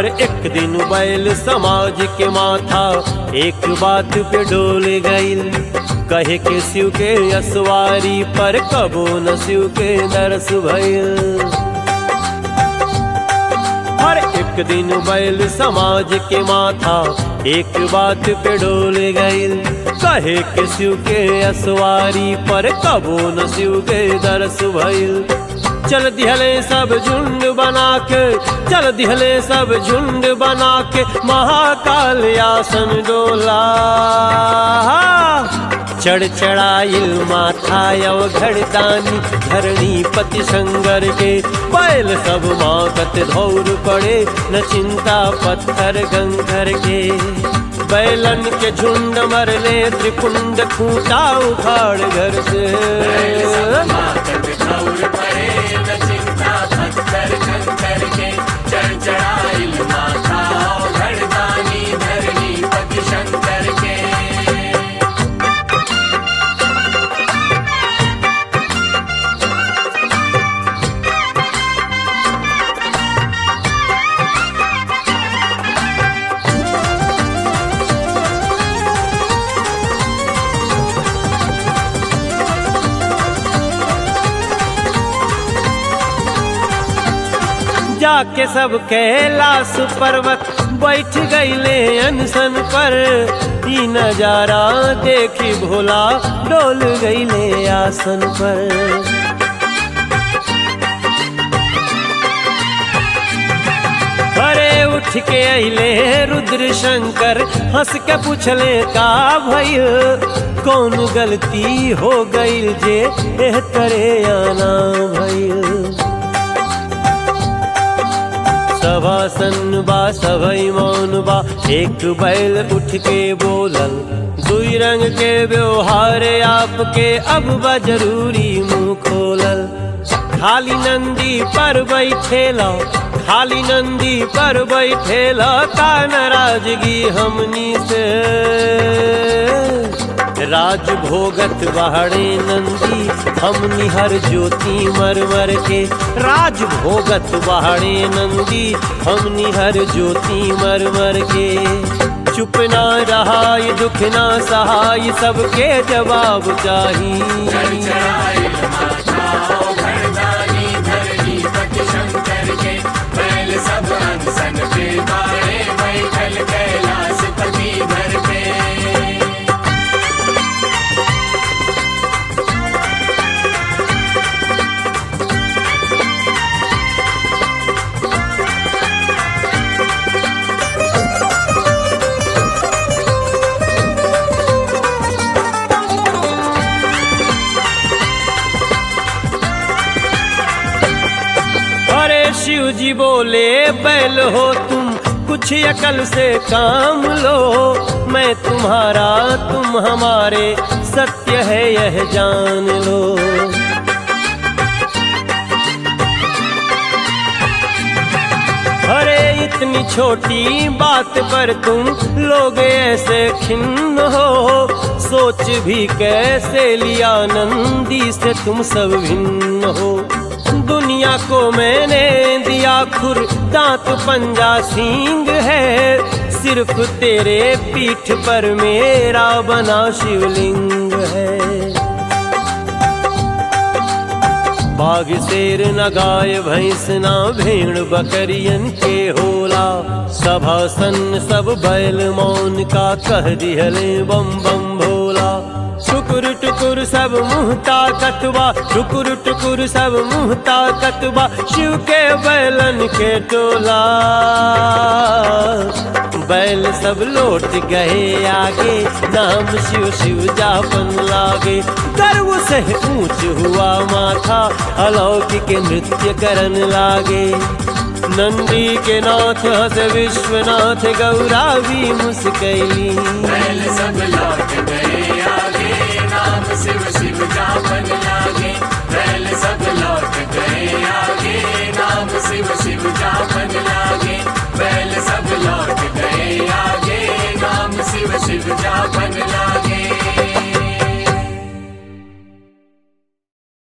हर एक दिन बैल समाज के माथा एक बात पे डोल गईल कहे के शिव के असवारी पर कबो न शिव के दरस भइल हर एक दिन बैल समाज के माथा एक बात पे डोल गईल कहे के शिव के असवारी पर कबो न शिव के दरस भइल चल दिहले सब झुंड बना के चल दिहले सब झुंड बना के महाकाल आसन डोला चढ़ चढ़ाइल माथा यव घड़दानी धरणी पति संगर के बैल सब मागत धौर पड़े न चिंता पत्थर गंगर के बैलन के झुंड मरले त्रिपुंड खूंटा उखाड़ घर से शंकर के जाके सब कैलाश पर्वत बैठ गईले अनशन पर ई नजारा देखी भोला डोल गईले आसन पर अरे उठ के अइले रुद्र शंकर हंस के पूछले का भइल कौन गलती हो गईल जे एह करे आना भइल सभासन बा सभई मौन बा एक बैल उठ के बोलल दुई रंग के व्यवहार आपके अब बा जरूरी मुंह खोलल खाली नंदी पर बैठेला खाली नंदी पर बैठेला का नाराजगी हमनी से राज भोगत बहड़े नंदी हमनी हर ज्योति मर मर के राज भोगत बहड़े नंदी हमनी हर ज्योति मर मर के चुप ना रहाय दुख ना सहाय सबके जवाब चाहिए सब अनसन पे बाड़े बैठल कैलाश पति घर पे अरे शिव जी बोले बैल हो तुम कुछ अकल से काम लो मैं तुम्हारा तुम हमारे सत्य है यह जान लो अरे इतनी छोटी बात पर तुम लोग ऐसे खिन्न हो सोच भी कैसे लिया नंदी से तुम सब भिन्न हो दुनिया को मैंने दिया खुर दांत पंजा सींग है सिर्फ तेरे पीठ पर मेरा बना शिवलिंग है बाघ शेर न गाय भैंस ना भेड़ बकरियन के होला सभासन सब बैल मौन का कह दिहले बम बम भोला टुकुर टुकुर सब मुँह ताकतबा टुकुर टुकुर सब मुँह ताकतबा शिव के बैलन के टोला बैल सब लौट गए आगे नाम शिव शिव जापन लागे गर्व से ऊंच हुआ माथा अलौकिक नृत्य करन लागे नंदी के नाथ हस विश्वनाथ गौरा भी मुस्कैली बैल सब लौट गए